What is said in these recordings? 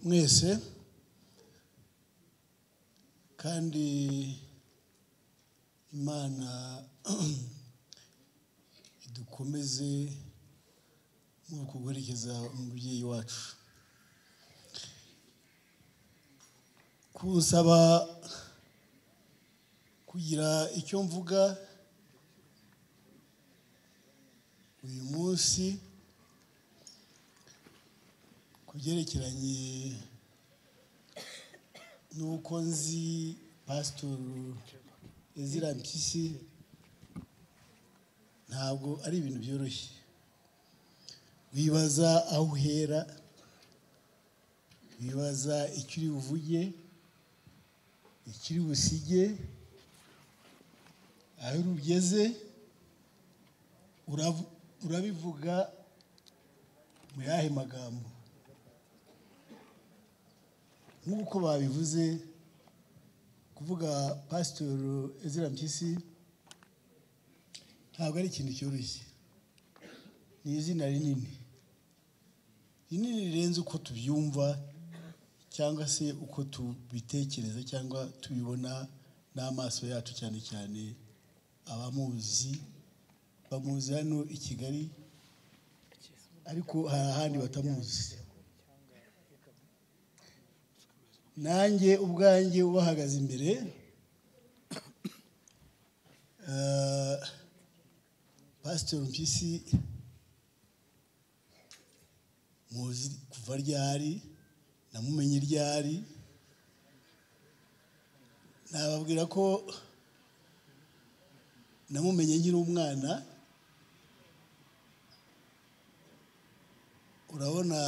mwese kandi imana idukomeze mu kuguherekeza umubyeyi wacu kunsaba kugira icyo mvuga uyu munsi ku byerekeranye n'uko nzi pasitoro ezira mpyisi ntabwo ari ibintu byoroshye wibaza aho uhera wibaza icyo uri buvuge icyo uri busige aho ugeze uravu- urabivuga mu yahe magambo nk'uko babivuze kuvuga pasitoro ezira mpyisi ntabwo ari ikintu cyoroshye ni izina rinini rinini rirenze uko tubyumva cyangwa se uko tubitekereza cyangwa tubibona n'amaso yacu cyane cyane abamuzi bamuzi hano i kigali ariko hari ahandi batamuzi nanjye ubwanjye ubahagaze imbere eh, pasitoro mpyisi muzi kuva ryari namumenye ryari nababwira ko namumenye nkiri umwana urabona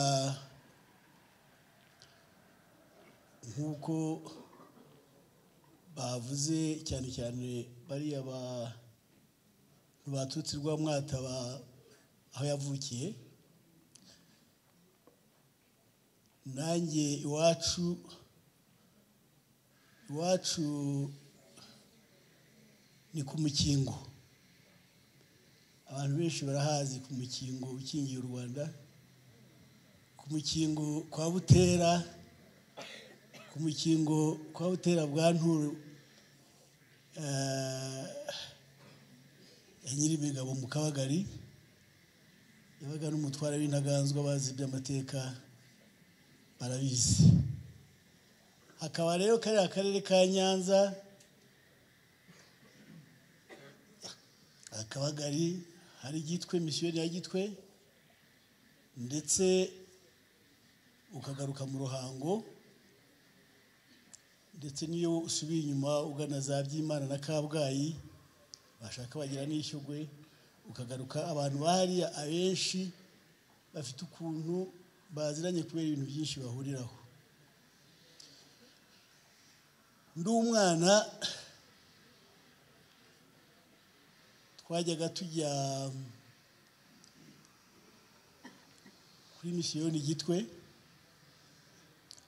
nk'uko bavuze cyane cyane bariya ba- baturutse rwa mwataba aho yavukiye nanjye iwacu iwacu ni ku mukingo abantu benshi barahazi ku mukingo ukingiye u rwanda ku mukingo kwa butera ku mukingo kwa butera bwa nturu eh, ya nyirimigabo mu kabagari yabaga n'umutware w'intaganzwa bazi iby'amateka barabizi hakaba rero kariya karere ka nyanza akabagari hari igitwe misiyoni ya gitwe ndetse ukagaruka mu ruhango ndetse n'iyo usubiye inyuma ugana za byimana na kabgayi bashaka bagira n'ishyugwe ukagaruka abantu bahariya abenshi bafite ukuntu baziranye kubera ibintu byinshi bahuriraho ndi umwana twajyaga tujya kuri misiyoni gitwe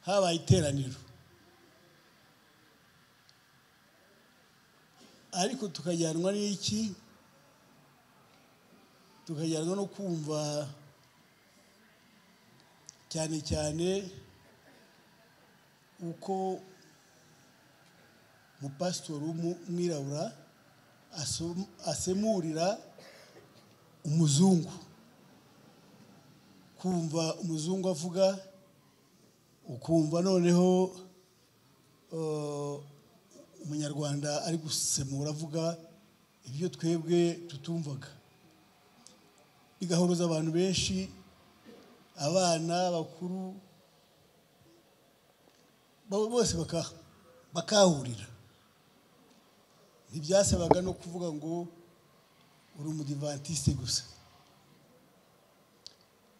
habaye iteraniro ariko tukajyanwa n'iki tukajyanwa no kumva cyane cyane uko umupasitori w'umwirabura asom- asemurira umuzungu kumva umuzungu avuga ukumva noneho eh, umunyarwanda ari gusemura avuga ibyo twebwe tutumvaga bigahuruza abantu benshi abana bakuru bo- bose baka- bakahurira ntibyasabaga no kuvuga ngo uri umudivantisite gusa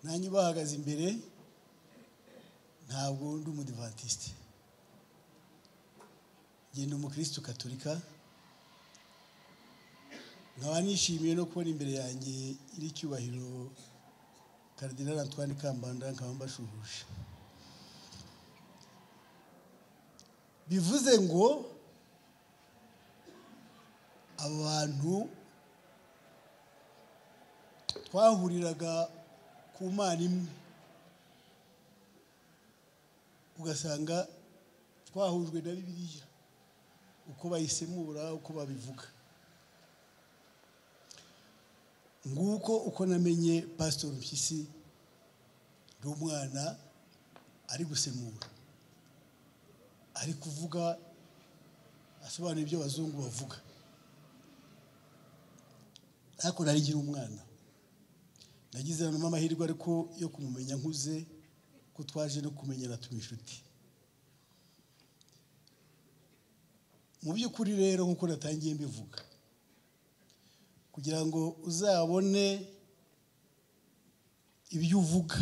nanjye ubahagaze imbere ntabwo ndi umudivantisite ngenda umukirisitu katolika nkaba nishimiye no kubona imbere yanjye iri icyubahiro karidinali antoine kambanda nkaba mbashuhuje bivuze ngo abantu twahuriraga ku mana imwe ugasanga twahujwe na bibiliya uko bayisemura uko babivuga nguko uko namenye pasitori mpyisi ndi umwana ari gusemura ari kuvuga asobanura ibyo abazungu bavuga ariko nari nkiri umwana nagize nanone amahirwe ariko yo kumumenya nkuze ko twaje no kumenyera tuma inshuti mu by'ukuri rero nk'uko natangiye mbivuga kugira ngo uzabone ibyo uvuga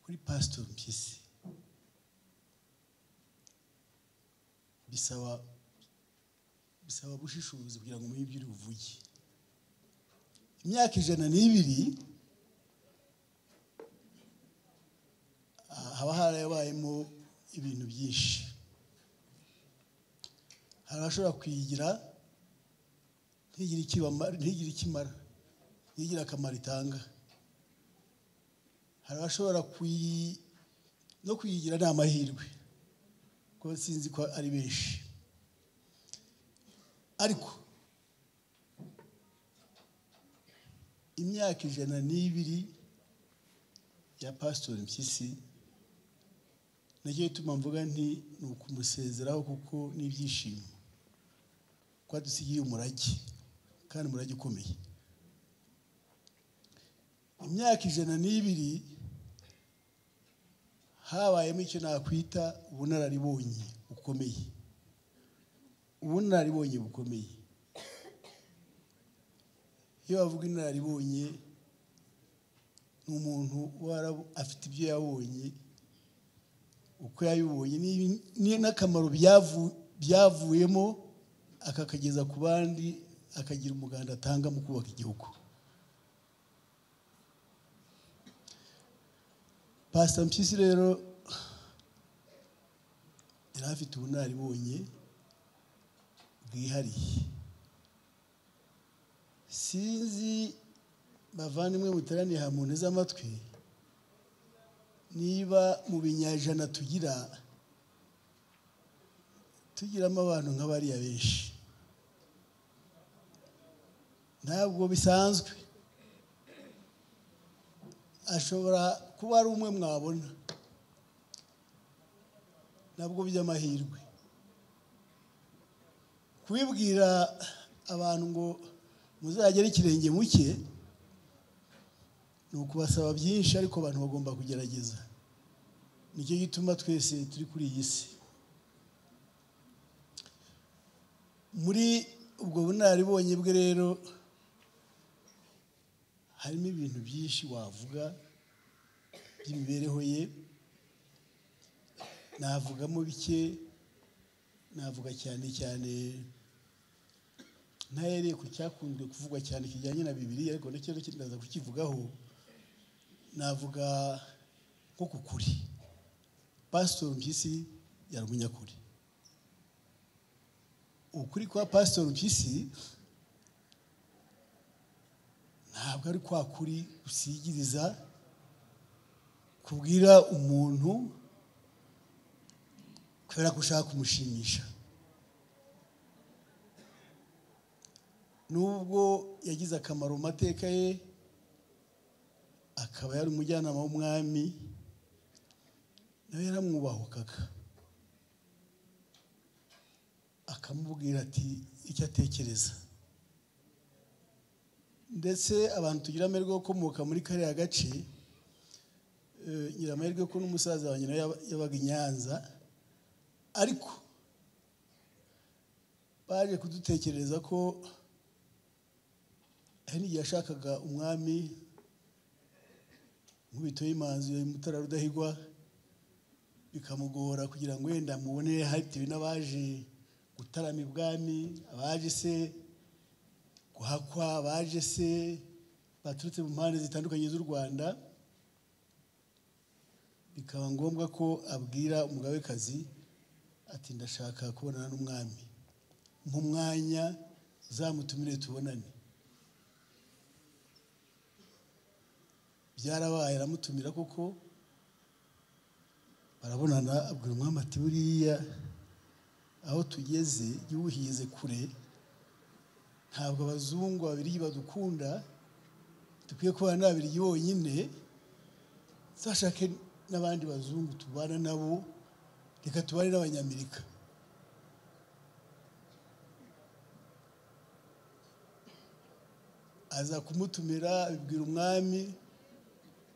kuri pasitori mpyisi bisaba bisaba ubushishozi kugira ngo umenye ibyo uri buvuge imyaka ijana n'ibiri ah, haba harabayemo ibintu byinshi hari abashobora kuyigira ntigire icyo ibama- ntigire icyo imara ntigire akamaro itanga hari abashobora kuyi no kuyigira ni amahirwe kuko sinzi ko ari benshi ariko imyaka ijana n'ibiri ya pasitori mpyisi nacyo ituma mvuga nti ni ukumusezeraho kuko n'ibyishimo ko adusigiye umurage kandi umurage ukomeye imyaka ijana n'ibiri habayemo icyo nakwita ubunararibonye bukomeye ubunararibonye bukomeye iyo bavuga inararibonye ni umuntu warabu- afite ibyo yabonye uko yabibonye n'ibi- ni- n'akamaro byavu- byavuyemo akakageza ku bandi akagira umuganda atanga mu kubaka igihugu pasita mpyisi rero yari afite ubunararibonye bwihariye sinzi bavandimwe muteraniye aha munteze amatwi niba mu binyajana tugira tugiramo abantu nka bariya benshi ntabwo bisanzwe ashobora kuba ari umwe mwabona nabwo by'amahirwe kubibwira abantu ngo muzagere ikirenge muke ni ukubasaba byinshi ariko abantu bagomba kugerageza nicyo gituma twese turi kuri iyi si muri ubwo bunararibonye bwe rero harimo ibintu byinshi wavuga by'imibereho ye navugamo bike navuga cyane cyane ntahereye ku cyakunzwe kuvugwa cyane kijyanye na bibiri ariko nacyo ndaza kukivugaho navuga nko ku kuri pasitori mpyisi yari umunyakuri ukuri kwa pasitori mpyisi ntabwo ari kwa kuri usigiriza kubwira umuntu kubera ko ushaka kumushimisha nubwo yagize akamaro mu mateka ye akaba yari umujyanama w'umwami nawe yaramwubahukaga akamubwira ati icyo atekereza ndetse abantu tugira amahirwe yo gukomoka muri kariya gace eh, ngira amahirwe ko n'umusaza wanjye nawe yaba- yabaga i nyanza ariko baje kudutekerereza ko hari n'igihe yashakaga umwami nkubito y'imanzu ya mutara rudahigwa bikamugora kugira ngo wenda mubone bitewe n'abaje gutarama ibwami abaje se guhakwa abaje se baturutse mu mpande zitandukanye z'u rwanda bikaba ngombwa ko abwira umugabekazi ati ndashaka kubonana n'umwami nk'umwanya uzamutumire tubonane byarabaye aramutumira koko barabonana abwira umwami ati buriya aho tugeze iyo uhize kure ntabwo abazungu babiri badukunda dukwiye kubana n'ababiri bonyine zashake n'abandi bazungu tubana nabo reka tubane n'abanyamerika aza kumutumira abibwira umwami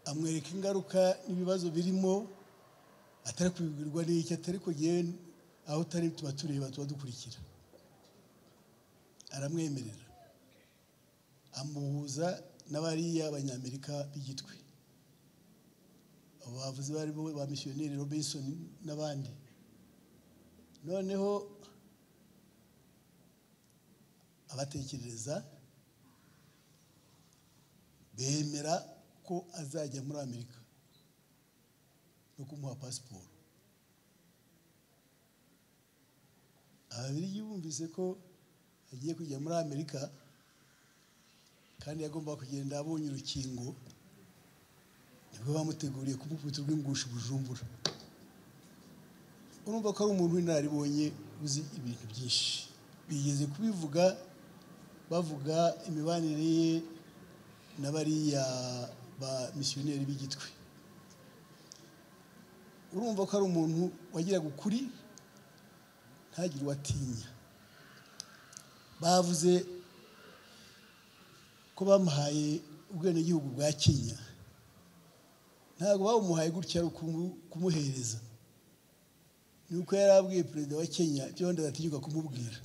amwereka ingaruka n'ibibazo birimo atari kubibwirwa n'iki atari kugira aho utari tuba tureba tuba dukurikira aramwemerera amuhuza n'abariya banyamerika b'igitwe abo bavuzi barimo ba misiyoneri robinson n'abandi noneho abatekereza bemera ko azajya muri amerika no kumuha pasiporo ababiri bumvise ko agiye kujya muri amerika kandi yagomba kugenda abonye urukingo nibwo bamuteguriye kumukubita urw'ingusho bujumbura urumva ko ari umuntu w'inararibonye uzi ibintu byinshi bigeze kubivuga bavuga imibanire ye n'abariya ba misiyoneri b'igitwe urumva ko ari umuntu wagiraga ukuri ntagire uwo atinya bavuze ko bamuhaye ubwenegihugu bwa kenya ntabwo bawumuhaye gutya ari ukumuhereza ni uko yari abwiye perezida wa kenya ibyo abandi batinyuka kumubwira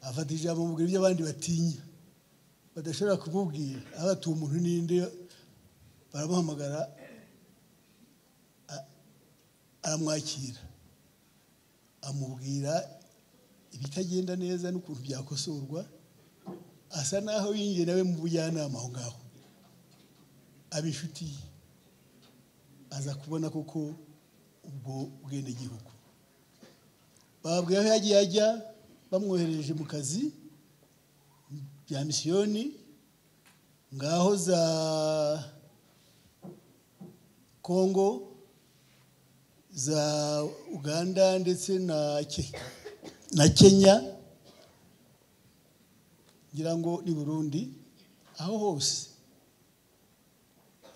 afata ijambo mubwira ibyo abandi batinya badashobora kumubwira abatuye umuntu n'indi baramuhamagara aramwakira amubwira ibitagenda neza n'ukuntu byakosorwa asa naho yinjiye nawe mu bujyanama aho ngaho aba inshuti ye aza kubona koko ubwo bwenegihugu bababwira aho yagiye ajya bamwohereje mu kazi bya misiyoni ngaho za kongo za uganda ndetse na kenya ngira ngo ni burundi aho hose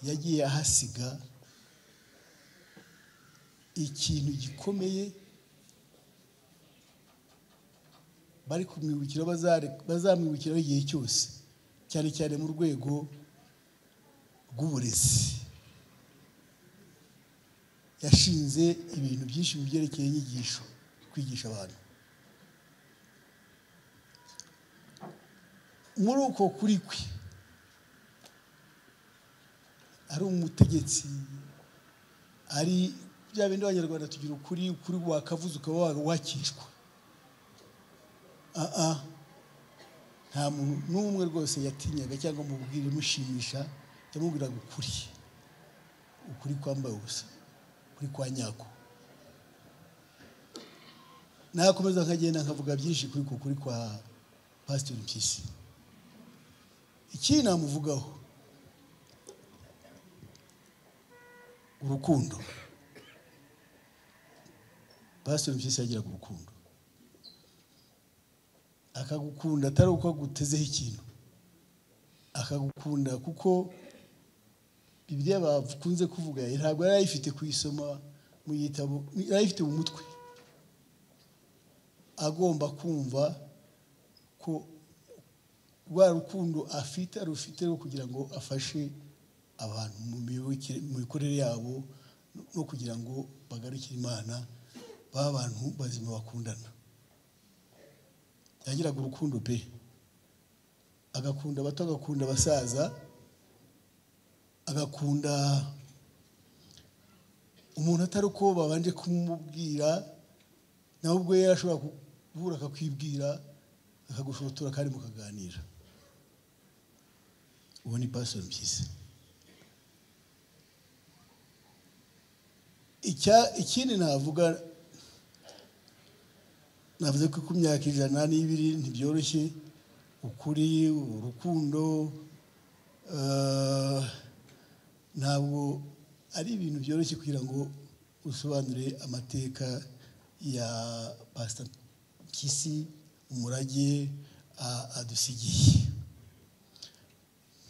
yagiye ahasiga ikintu gikomeye bari kumwibukira bazamwibukiraho igihe cyose cyane cyane mu rwego rw'uburezi yashinze ibintu byinshi mu byerekeye inyigisho kwigisha abantu muri uko kuri kwe ari umutegetsi ari bya bindi abanyarwanda tugira ukuri ukuri wakavuze ukaba wakishwa aha nta muntu n'umwe rwose yatinyaga cyangwa mubwira imushimisha yamubwiraga ukuri ukuri kwambaye ubusa kuri kwa nyako nakomeza nkagenda nkavuga byinshi kuri kuri kwa pasiteri mpyisi ikindi namuvugaho urukundo pasiteri mpyisi yagiraga urukundo akagukunda atari uko agutezeho ikintu akagukunda kuko ibyo bakunze kuvuga ntabwo yari ayifite kuyisoma mu gitabo yari ayifite mu mutwe agomba kumva ko rwa rukundo afite arufite kugira ngo afashe abantu mu mikorere yabo no kugira ngo bagarukire imana abantu bazima bakundana yagiraga urukundo pe agakunda abato agakunda abasaza agakunda umuntu atari uko babanje kumubwira nawe ubwo yari ashobora kubura akakwibwira akagushotora kandi mukaganira ubu ni pasiteri mpyisi ikindi navuga navuze ko ku myaka ijana n'ibiri ntibyoroshye ukuri urukundo ntabwo ari ibintu byoroshye kugira ngo usobanure amateka ya pasita kisi umurage a- adusigiye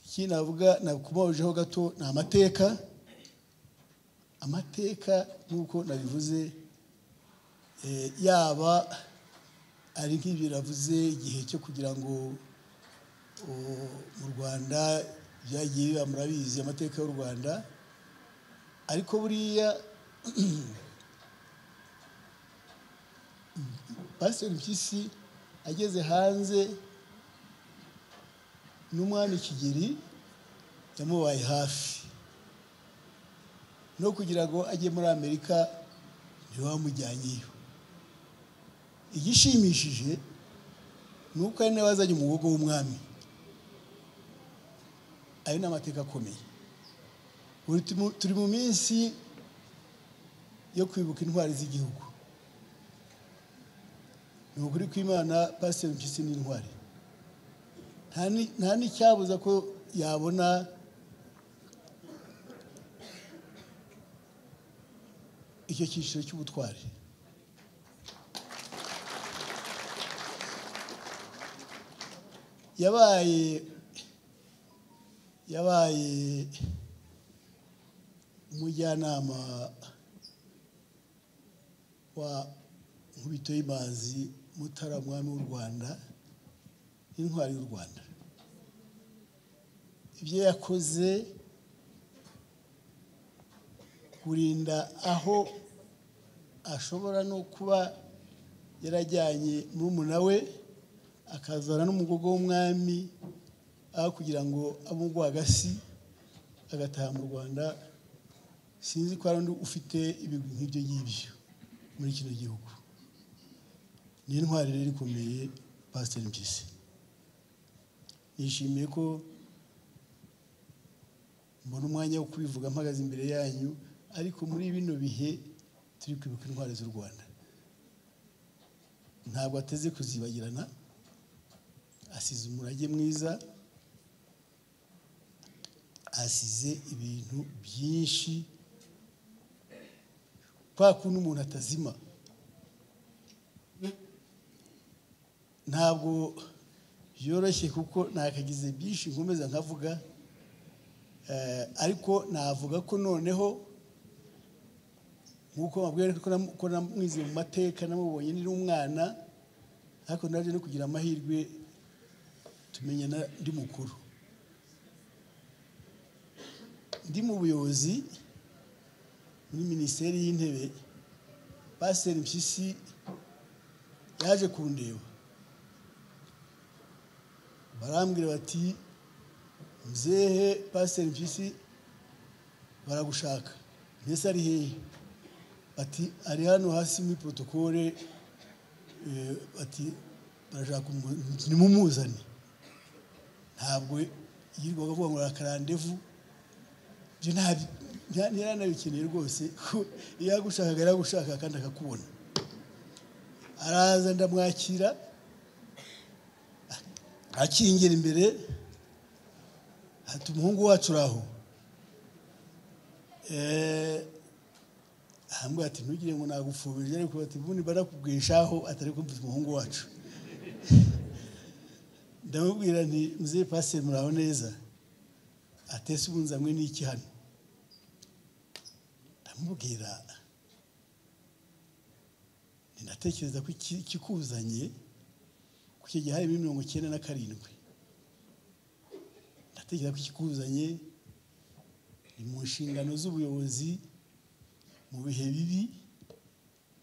iki navuga nakubajeho gato ni amateka amateka nk'uko nabivuze eh, yaba ari nk'ibiravuze igihe cyo kugira ngo o- mu rwanda byagiye biba murabizi amateka y'u rwanda ariko buriya pasiteri mpyisi ageze hanze n'umwami kigeri yamubaye hafi no kugira ngo ajye muri amerika ntiwamujyanyeyo igishimishije ni uko ari nawe wazanye umugogo w'umwami ayo ni amateka akomeye Ubu turi mu- turi mu minsi yo kwibuka intwari z'igihugu ni ukuri kw'imana pasiteri mpyisi ni intwari nta ni- nta n'icyabuza ko yabona icyo cyiciro cy'ubutwari yabaye yabaye umujyanama wa nkubito y'imanzi mutara mwami w'u rwanda n'intwari y'u rwanda ibyo yakoze kurinda aho ashobora no kuba yarajyanye murumuna we akazana n'umugogo w'umwami aho kugira ngo abe agasi agataha mu rwanda sinzi ko hari undi ufite ibigwi nk'ibyo ngibyo muri kino gihugu ni intwari rero ikomeye pasiteri mpyisi nishimiye ko mbona umwanya wo kubivuga mpagaze imbere yanyu ariko muri bino bihe turi kwibuka intwari z'u rwanda ntabwo ateze kuzibagirana asize umurage mwiza asize ibintu byinshi kwa kundi umuntu atazima ntabwo byoroshye kuko nakagize byinshi nkomeza nkavuga Eh, ariko navuga ko noneho nk'uko mabwira ko nam- ko namwize mu mateka namubonye ndi umwana ariko naje no kugira amahirwe tumenyana ndi mukuru ndi mu buyobozi muri minisiteri y'intebe pasiteri mpyisi yaje kundeba barambwira bati mzehe pasiteri mpyisi baragushaka mbese ari hehe bati ari hano hasi muri protokole eh, bati barashaka umu- nimumuzane ntabwo yirirwaga avuga ngo rakarandevu ibyo ntabyo ntiranabikeneye rwose ko iyo yagushakaga yaragushaka kandi akakubona araza ndamwakira akingira imbere hati umuhungu wacu uri aho Eh, arambwira ati ntugire ngo nagufumbije ariko ati ubundi barakubwishaho atari kumvise umuhungu wacu ndamubwira nti muzehe pasiteri muraho neza atese ubunza hamwe n'iki hano ndamubwira nti ndatekereza ko iki- ikikuzanye ku kigihe harimo mirongo icyenda na karindwi ndatekereza ko ikikuzanye ni mu nshingano z'ubuyobozi mu bihe bibi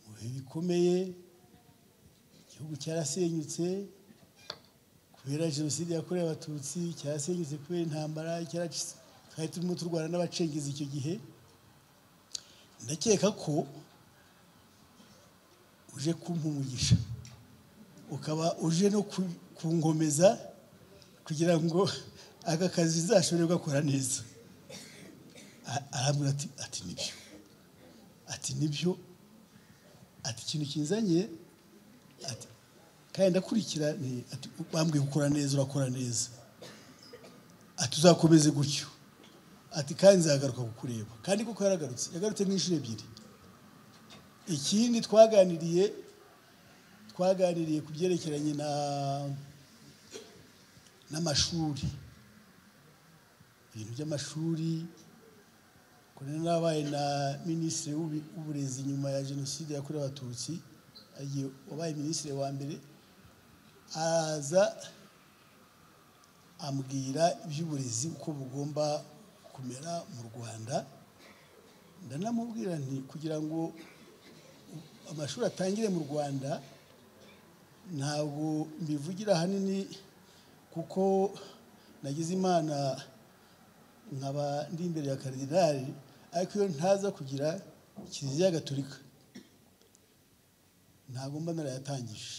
mu bihe bikomeye igihugu cyarasenyutse kubera jenoside yakorewe abatutsi cyarasenyutse kubera intambara cyaracitse twari turimo turwana n'abacengezi icyo gihe ndakeka ko uje kumpa umugisha ukaba uje no ku- kungomeza kugira ngo aka kazi uzashobore gukora neza A- arambwira ati ati nibyo ati nibyo ati ikintu kinzanye ati kandi ndakurikira ni ati bambwiye gukora neza urakora neza ati uzakomeze gutyo ati kandi nzagaruka kukureba kandi kuko yaragarutse yagarutse nk'inshuro ebyiri ikindi twaganiriye twaganiriye ku byerekeranye na n'amashuri ibintu by'amashuri kuri n'abaye na minisitiri w'ubu- w'uburezi nyuma ya jenoside yakorewe abatutsi agiye wabaye minisitiri wa mbere aza ambwira iby'uburezi uko bugomba kumera mu rwanda ndanamubwira nti kugira ngo amashuri atangire mu rwanda ntabwo mbivugira ahanini kuko nagize imana nkaba ndi imbere ya karidinali ariko iyo ntaza kugira kiliziya gatolika ntabwo mba narayatangije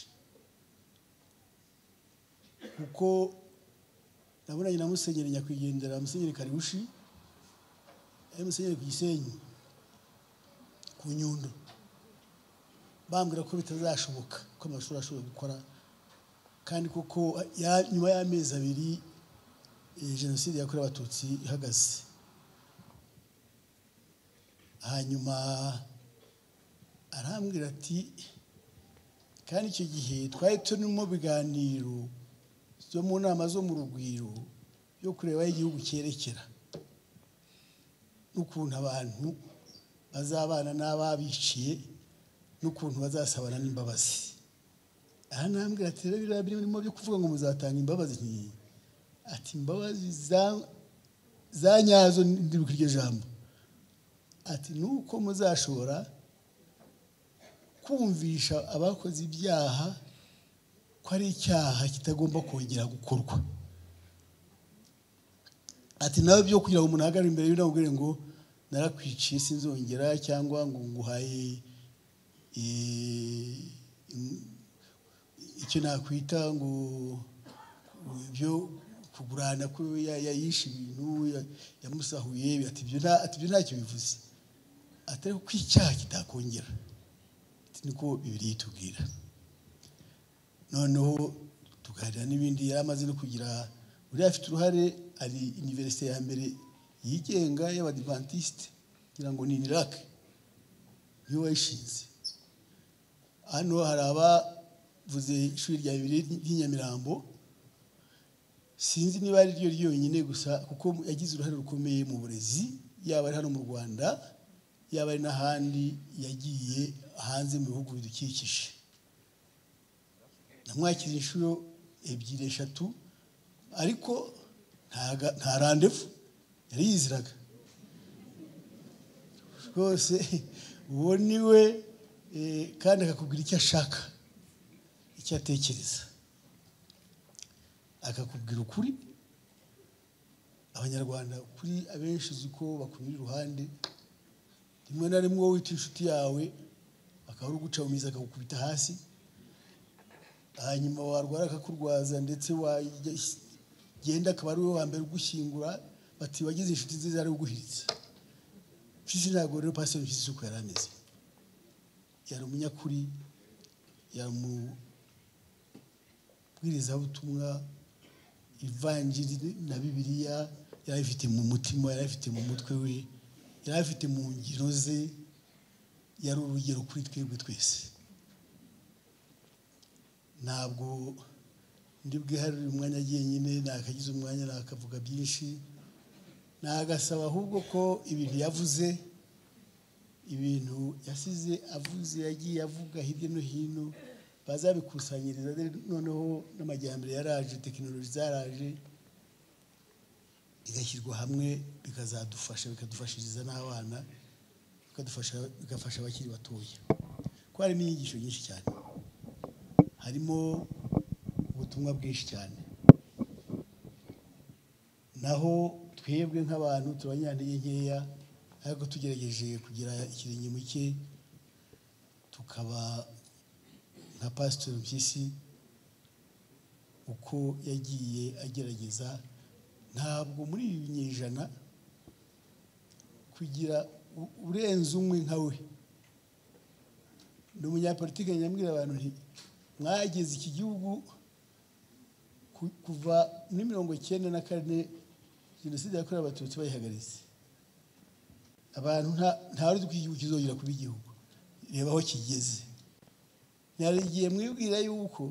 kuko nabonanye na musenyeri nyakwigendera musenyeri karibushi ari musenyeri ku gisenyi ku nyundo bambwira ko bitazashoboka ko amashuri ashobora gukora kandi kuko ya- nyuma y'amezi abiri eh, jenoside yakorewe abatutsi ihagaze hanyuma arambwira ati kandi icyo gihe twari turimo biganiro zo mu nama zo mu rugwiro yo kureba aho igihugu cyerekera n'ukuntu abantu bazabana n'ababiciye n'ukuntu bazasabana n'imbabazi aha ntambwe ati rero biriya birimo byo kuvuga ngo muzatanga imbabazi nkiyi ati imbabazi za- za nyazo ndibuka iryo jambo ati nuko muzashobora kumvisha abakoze ibyaha ko ari icyaha kitagomba kongera gukorwa ati nawe byo kugira ngo umuntu ahagarare imbere y'undi ngo narakwiciye sinzongera cyangwa ngo nguhaye eh, im- icyo nakwita ngo ibyo kugurana ko ya- ya- yishe ibintu ya- yamusahuye ati ibyo nta- ati ibyo ntacyo bivuze atari ko icyaha kitakongera Ati, niko bibiri itubwira noneho tuganira n'ibindi yari amaze no kugira buriya afite uruhare ari iniverisite ya mbere yigenga y'abadivantisite kugira ngo ni inirake niyo wayishinze hano hari abavuze ishuri rya bibiri ry'i Nyamirambo sinzi niba ari ryo ryonyine gusa kuko yagize uruhare rukomeye mu burezi yaba ari hano mu rwanda yaba ari n'ahandi yagiye hanze mu bihugu bidukikije namwakiriye inshuro ebyiri eshatu ariko nta ga- nta randevu yari yiziraga rwose uwo ni we eh, kandi akakubwira icyo ashaka icyo atekereza akakubwira ukuri abanyarwanda kuri abenshi uzi ko bakunyura iruhande rimwe na rimwe wowe wita inshuti yawe akaba ari uguca mu mizi akagukubita hasi hanyuma warwara akakurwaza ndetse wagenda akaba ari we wa mbere ugushyingura bati wagize inshuti nziza yari uguhiritse mpyisi ntabwo rero pasiteri mpyisi uko yari ameze yari umunyakuri yari umubwirizabutumwa ivanjiri na bibiliya yari afite mu mutima yari afite mu mutwe we yari afite mu ngiro ze yari urugero kuri twebwe twese ntabwo ndi bwiharire umwanya jyenyine nakagize umwanya nakavuga byinshi nagasaba ahubwo ko ibintu yavuze ibintu yasize avuze yagiye avuga hirya no hino bazabikusanyiriza noneho n'amajyambere yaraje tekinoloji zaraje igashyirwa hamwe bikazadufasha bikadufashiriza n'abana bikadufasha bigafasha abakiri batoya ko harimo inyigisho nyinshi cyane harimo ubutumwa bwinshi cyane naho twebwe nk'abantu turabanyantege nkeya ariko tugerageje kugira ikirenge mu cye tukaba nka pasitori mpyisi uko yagiye agerageza ntabwo muri ibi binyejana kugira u- urenze umwe nka we ni umunyapolitike nyamwira abantu nti mwageze iki gihugu ku- kuva muri mirongo icyenda na kane jenoside yakorewe abatutsi bayihagaritse abantu nta nta wari uzi ko iki gihugu kizongera kuba igihugu reba aho kigeze hari igihe mwibwira yuko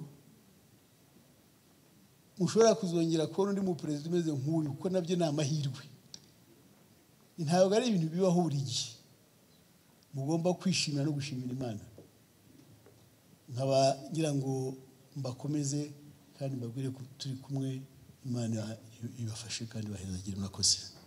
mushobora kuzongera kubona undi muperezida umeze nk'uyu kuko nabyo ni amahirwe ntabwo ari ibintu bibaho buri gihe mugomba kwishimira no gushimira imana nkaba ngira ngo mbakomeze kandi mbabwire ko turi kumwe imana ibafashe kandi bahezagire murakoze